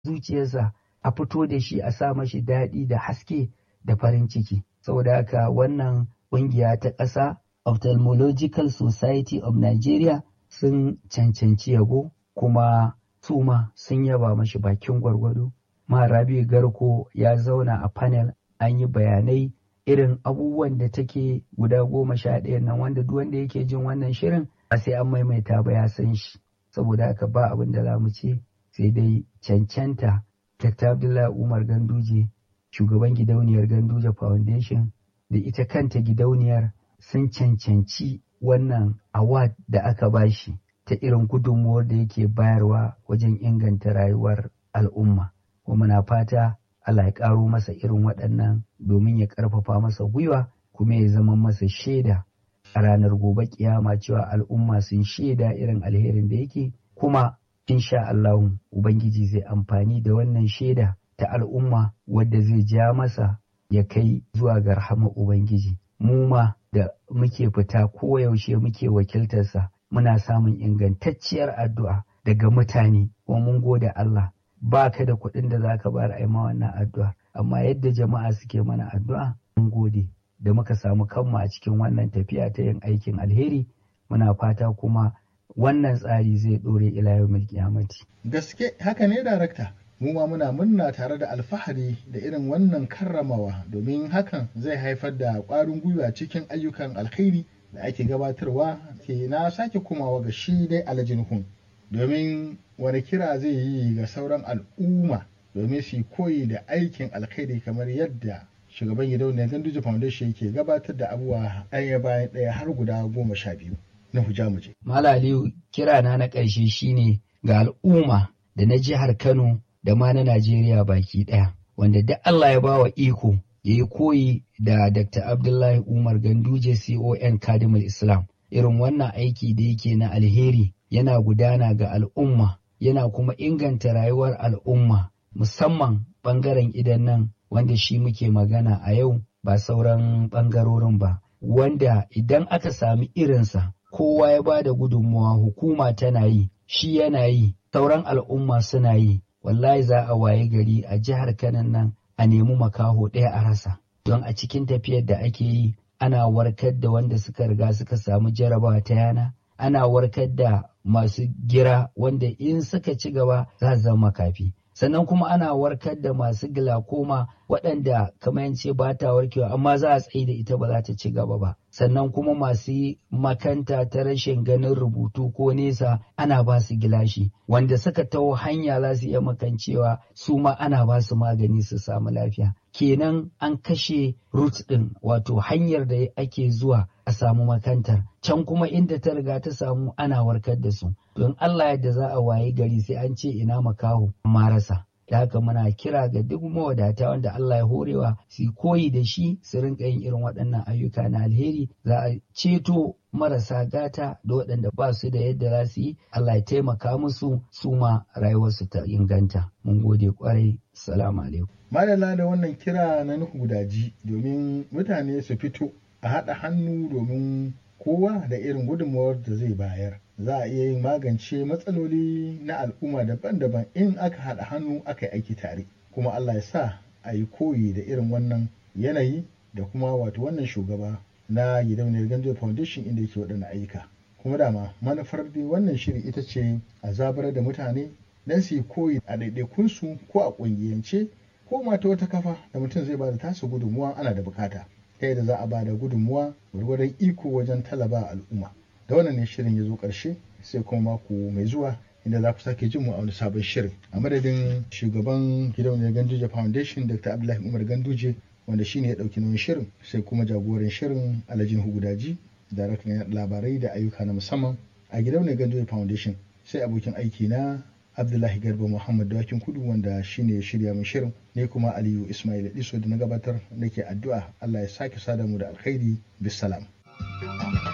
zuciyarsa a fito da shi a sa mashi daɗi da haske da farin ciki saboda haka wannan ƙungiya ta ƙasa ophthalmological society of nigeria sun cancanci yabo kuma suma sun yaba mashi bakin gwargwado Rabi garko ya zauna a panel an yi bayanai irin abubuwan da take guda goma sha ɗaya nan wanda duk wanda yake jin wannan shirin ba sai an maimaita ba ya san shi saboda haka ba abin da za mu ce sai dai cancanta Dr. Abdullahi Umar Ganduje shugaban gidauniyar Ganduje Foundation da ita kanta gidauniyar sun cancanci wannan award da aka bashi ta irin gudunmuwar da yake bayarwa wajen inganta rayuwar al'umma. Kuma na fata Allah ya ƙaro masa irin waɗannan domin ya ƙarfafa masa gwiwa kuma ya zama masa shaida a ranar gobe kiyama cewa al'umma sun shaida irin alherin da yake kuma insha Allahu Ubangiji zai amfani da wannan shaida ta al'umma wadda zai ja masa ya kai zuwa ga rahama Ubangiji. Mu ma da muke fita koyaushe muke wakiltarsa muna samun ingantacciyar addu'a daga mutane kuma mun gode Allah ba ka da kuɗin da za ka bayar a ma wannan addu'a amma yadda jama'a suke mana addu'a mun gode da muka samu kanmu a cikin wannan tafiya ta yin aikin alheri muna fata kuma wannan tsari zai ɗore ila yau kiyamati. Gaske haka ne darakta. Mu ma muna murna tare da alfahari da irin wannan karramawa domin hakan zai haifar da ƙwarin gwiwa cikin ayyukan alkhairi da ake gabatarwa ke na sake komawa ga shi dai alajin hun domin wani kira zai yi ga sauran al'umma domin su koyi da aikin alkhairi kamar yadda shugaban gidauniyar ganduje foundation yake gabatar da abubuwa ɗaya bayan ɗaya har guda goma sha biyu na hujamuje. Malaliyu kirana na ƙarshe shine ga al'umma da na jihar Kano da ma na Najeriya baki ɗaya wanda duk Allah ya bawa iko ya yi koyi da Dr. Abdullahi Umar Ganduje CON Kadimul Islam irin wannan aiki da yake na alheri yana gudana ga al'umma yana kuma inganta rayuwar al'umma musamman ɓangaren idan nan wanda shi muke magana a yau ba sauran ɓangarorin ba wanda idan aka sami irinsa kowa ya ba da gudunmuwa hukuma tana yi shi yana yi sauran al'umma suna yi wallahi za a waye gari a jihar kanan nan a nemi makaho ɗaya a rasa don a cikin tafiyar da ake yi ana warkar da wanda suka riga suka samu jarabawa ta yana ana warkar da masu gira wanda in suka ci gaba za su zama kafi sannan kuma ana warkar da masu glaucoma waɗanda kamar yance ba ta warkewa amma za a tsaye da ita ba za ta ci gaba ba sannan kuma masu makanta ta rashin ganin rubutu ko nesa ana ba su gilashi wanda suka taho hanya za su iya makancewa su ma ana ba su magani su samu lafiya kenan an kashe root ɗin wato hanyar da ake zuwa a samu makantar can kuma inda ta riga ta samu ana warkar da su don Allah yadda za a waye gari sai an ce ina makaho marasa da haka muna kira ga duk mawadata wanda Allah ya horewa su koyi da shi su rinka yin irin waɗannan ayyuka na alheri za a ceto marasa gata da waɗanda ba su da yadda za su yi Allah ya taimaka musu su ma rayuwarsu ta inganta mun gode kwarai salamu alaikum madalla da wannan kira na nuhu gudaji domin mutane su fito a haɗa hannu domin kowa da irin gudunmawar da zai bayar za a iya yin magance matsaloli na al'umma daban-daban in aka haɗa hannu aka yi aiki tare kuma Allah ya sa a yi koyi da irin wannan yanayi da kuma wato wannan shugaba na gidauniyar ganjo foundation inda yake waɗannan ayyuka kuma dama manufar dai wannan shiri ita ce a zabar da mutane don su yi koyi a ɗaiɗaikunsu ko a ƙungiyance ko ma ta wata kafa da mutum zai ba da tasa gudunmuwa ana da bukata ta yadda za a ba da gudunmuwa gwargwadon iko wajen talaba al'umma da wannan ne shirin ya zo ƙarshe sai kuma mako mai zuwa inda za ku sake jin mu a wani sabon shirin a madadin shugaban gidauniyar ganduje foundation dr abdullahi umar ganduje wanda shine ya ɗauki nauyin shirin sai kuma jagoran shirin alhajin hugudaji daraktan labarai da ayyuka na musamman a gidauniyar ganduje foundation sai abokin aiki na abdullahi garba muhammad dawakin kudu wanda shine ya shirya min shirin ne kuma aliyu ismail iso da na gabatar nake addu'a allah ya sake sada mu da alkhairi bisalam